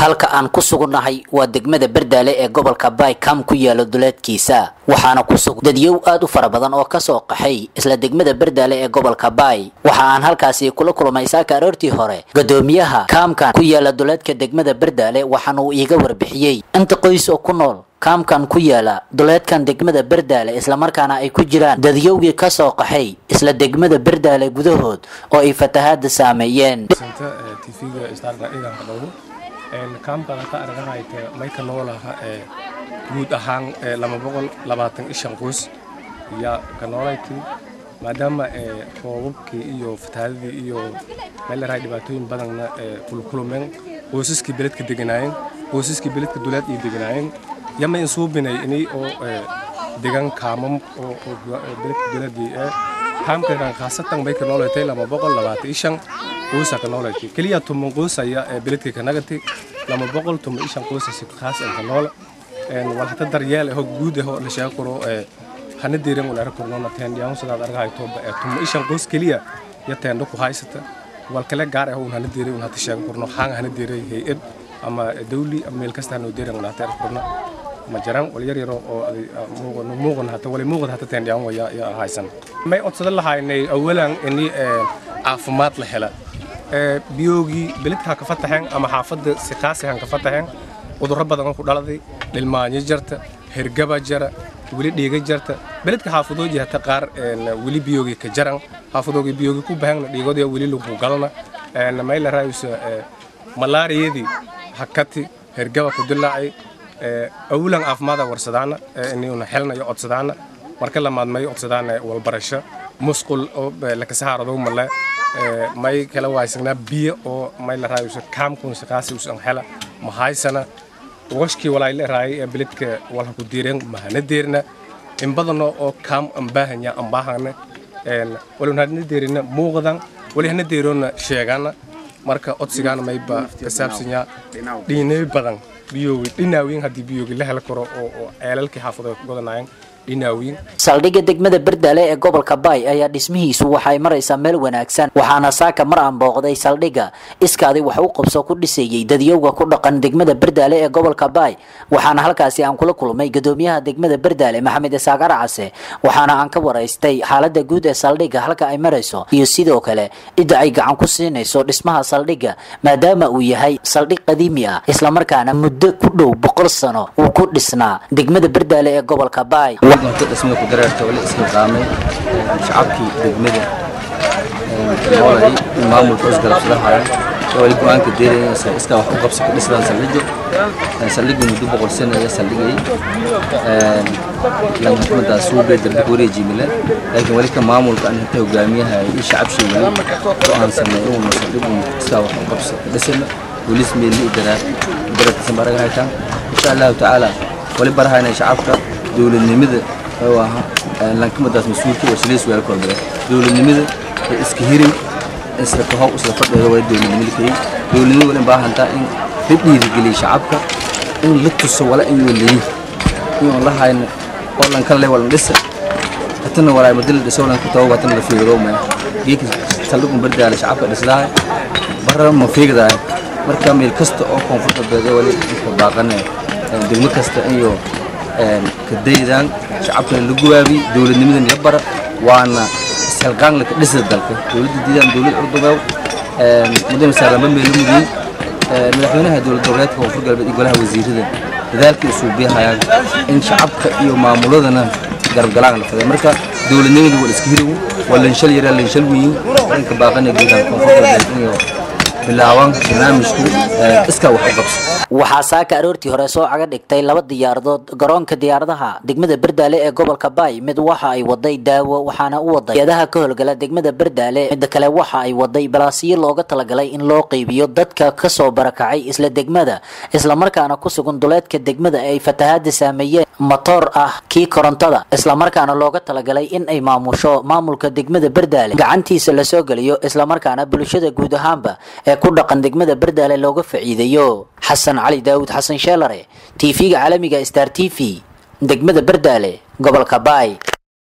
halka aan ku sugunnahay waa degmada berdaale ee gobolka baay kam ku yaalo duleedkiisa waxaana ku sugan dadyow aad u fara badan oo kasoo qaxay isla degmada berdaale ee gobolka baay waxa aan halkaasi kula kulmay saaka aroortii hore gadoomiyaha kaamkan ku yaala duleedka degmada berdaale waxaana uu iiga warbixiyey inta qoys oo ku nool kaamkan ku yaala duleedkan degmada berdaale islamarkaana ay ku jiraan dadyowgii kasoo qaxay isla degmada berdaale gudahood oo ay fatahaada saameeyeen tvga starka ciidanka dhowro kaamkana ka argahayte mayka noolaha ee guud ahaan lama boqol labaatan ishan qoys yaa ka noolayti maadaama roobabkii iyo fatahaadadii iyo meel larahay dhibaatooyin badanna kulkulumeen qoysaskii beledka deganaayeen qoysaskii beledka duleed iyo deganaayeen yama insuubinay inay oo degan kaamam oo beledka duleedii ee kaamkeedan khaasatan bay ka noolaytay lama boqol labaatan ishan qoysa ka noolaytay keliya tuman qoysaya ee beledka ka nagatay lama boqol tuman ishan qoysasi khaas ka noola wal hata daryeel ah guud ah la sheego karo hana diiran wala kornona teen yaan sidaad argahay tooba ee tuman ishan qoys keliya ya teen ku haysata wal kale gaar ah hana diiran wala hata sheego korno xaan hana diiran hay'ad ama dawli ama meel kasta hana diiran wala hata korno ma jiraan wal yar yaro oo muuqan muuqan hata wali muuqan hata teen yaan waya ya haysan may odsada lahaynay awalan ini caafimaad la hela biyoogii beledka ka fataxeen ama xaafadda si khaasi han ka fataxeen cudurro badan ku dhaladay dhilmaanyo jarta hergaba jara weli dhiiga jarta beledka xaafadoodii hata qaar weli biyoogii ka jaran xaafadoogii biyoogii ku bahanna dhiigoodii weli lagu galna mayla raayusa malaariyadii hakati hergaba ku dilaacay awulan caafimaada warsadaana inuna xelnayo codsadaana marka lamaadmayo codsadaana walbarasho musqul oo lakasahaaradow male may kala waaysannaa biyo oo may la raayusa kaamkun shaqaasi usan hela mahaysana washkii walaa la raayay ee beledka walha ku diireen mahana deerna in badano oo kaam aan baahanya aan baahana walun hadna deerina muuqdan wali hana deerona sheegana marka codsigaana mayba ka saabsanyaa dhiinay badan biyoogi dhinaawiin haddii biyoogi la heli karo oo ceelalkii xaafado ay ku godanaayeen saldhigga degmada berdaale ee gobolka baay ayaa dhismihiisu waxay maraysaa meel wanaagsan waxaana saaka mar aan booqday saldhigga iskaadi wax u qabso ku dhisayey dadyowga ku dhaqan degmada berdaale ee gobolka baay waxaana halkaasi aan kula kulmay gadoomiyaha degmada berdaale maxamed isaagar case waxaana aan ka waraystay xaalada guud ee saldhigga halka ay marayso iyo sidoo kale cidda ay gacan ku siinayso dhismaha saldhigga maadaama uu yahay saldhig qadiimi ah islamarkaana muddo ku dhow boqol sano uu ku dhisnaa degmada berdaale ee gobolka baay inta dhismada ku dareerta wali isqilqaamay shacabkii degmada noolay maamulka isgalabsadahaya wali go-aanka deeraysa iskaa wax u qabsi ku dhisdaan saldhigo saldhigu muddo boqol sano ayaa saldhigay lanxukumadaa suubee darbi wareejimile laakiin wali ka maamulka an inta hogaamiyaha iyo shacabshii wali go-aansanay inuuna saldhigu iskaa wax u qabsi ku dhisana bolis meeli daraa daradkiisa baraga haytaan insha allahu tacaala wali barahayna shacabka dowladnimada oo aha lankamadaas mas-uulka oo sileys weel kordhaya dowladnimada iska hirin isla kahow isla fadhiga waa dowladnimada kay dowladnimada wala baahantaa in la dhiirigeliyo shacabka in la tuso wala in waleeyin in la hayno oo lan kale wala dhisa hatana wala madal dhiso lan ku tawo watana la fiiro ma geeka saldhigu bardaala shacabka dhisdaa barra ma fiigdaa marka meel kasta oo koonfurta beede wali ka baaqanay degmo kasta iyo kadaydaan shacabkana la gubaabi dowladnimadan la bara waana isxilqaan laka dhisa dalka dowladda diidaan dowlad curdugaaw muddo masaaramba meelo mudiin madaxweynaha dowlad goboleedka koonfur galbeed iyo golaha wasiirada dadaalkii usuubiyahayaan in shacabka iyo maamuladana garabgalaan la faday marka dowladnimadu waa iska hiriw waa lanshal yaraa lanshal weyin dhanka baaqana guudaan koonfur galbeed iyo bilaabaan barnaamijku iskaa wax u qabso waxaa saaka aroortii hore soo caga dhigtay laba diyaaradood garoonka diyaaradaha degmada berdaale ee gobolka baay mid waxa ay waday daawo waxaana u waday hay-adaha ka howlgala degmada berdaale midda kale waxa ay waday balaasiyo looga talagalay in loo qeybiyo dadka kasoo barakacay isla degmada islamarkaana ku sugan duleedka degmada ay fatahaada saameeyeen matoor ah kii korontada islamarkaana looga talagalay in ay maamusho maamulka degmada berdaale gacantiisa lasoo geliyo islamarkaana bulshada guud ahaanba ee ku dhaqan degmada berdaale looga faciidayo xasan cali daawud xasan sheelare tv-ga caalamiga star t v degmada berdaale gobolka baay